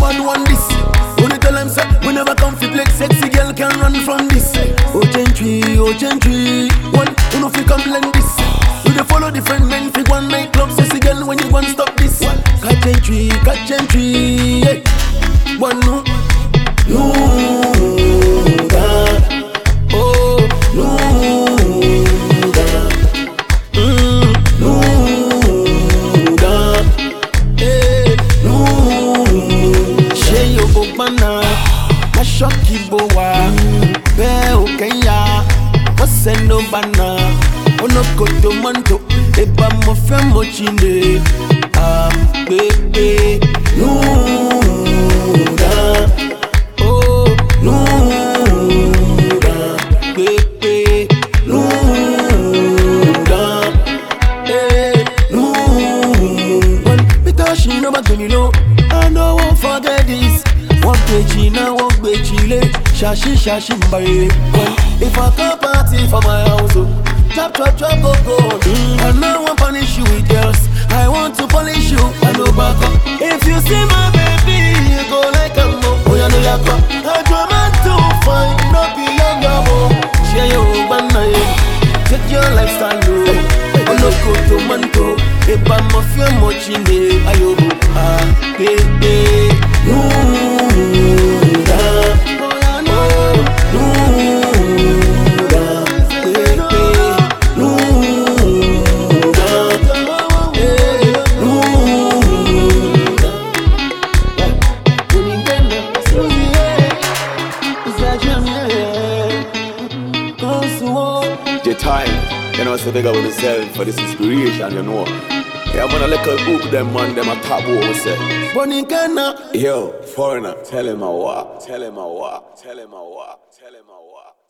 bad one this. Only tell them say we never come fi play. Sexy girl can run from this. Oh gentry, oh gentry. One, you know fi come blend this. We dey follow different men fi one night club. Sexy girl when you want stop this. Catch gentry, catch gentry. Yeah. One no, no, oh no, mm, no, eh, no. ṣé yòókù gbaná aṣọ́kì bò wá bẹ́ẹ̀ ò kẹ́yà wọ́n sẹ́nu bàná onokoto mọ́ntò ìbá mo fẹ́ mo jìnnà àgbègbè nùdà ó nùdà gbègbè nùdà. Hey, no. When because she no back me low, I no won't forget this. One page now, one page late. Shashi shashi mbari. When if I come party for my house, oh, chop chop chop go go. Mm, I no want punish you with girls. I want to polish you. I no back up. If you see my baby, you go like a mo. Oh yeah, no yakwa. I draw man too fine, no be young yabo. Share your banana, yeah. Take your lifestyle low. olóko tomanto eba mọfíà mọ̀jìnlẹ̀ ayọ̀bù àgbègbè. Nùdà, oh, nùdà, gbègbè, nùdà, eh, nùdà. Onígbẹ́nà, sórí ẹ̀, ìsàjẹ́ mi ẹ̀, kàn sùn wọ́n. Your time, you know, so big up on yourself for this inspiration, you know. Yeah, man, I like a book, them man, them a top over say. Bonicana. Yo, foreigner, tell him a what, tell him a what, tell him a what, tell him a what.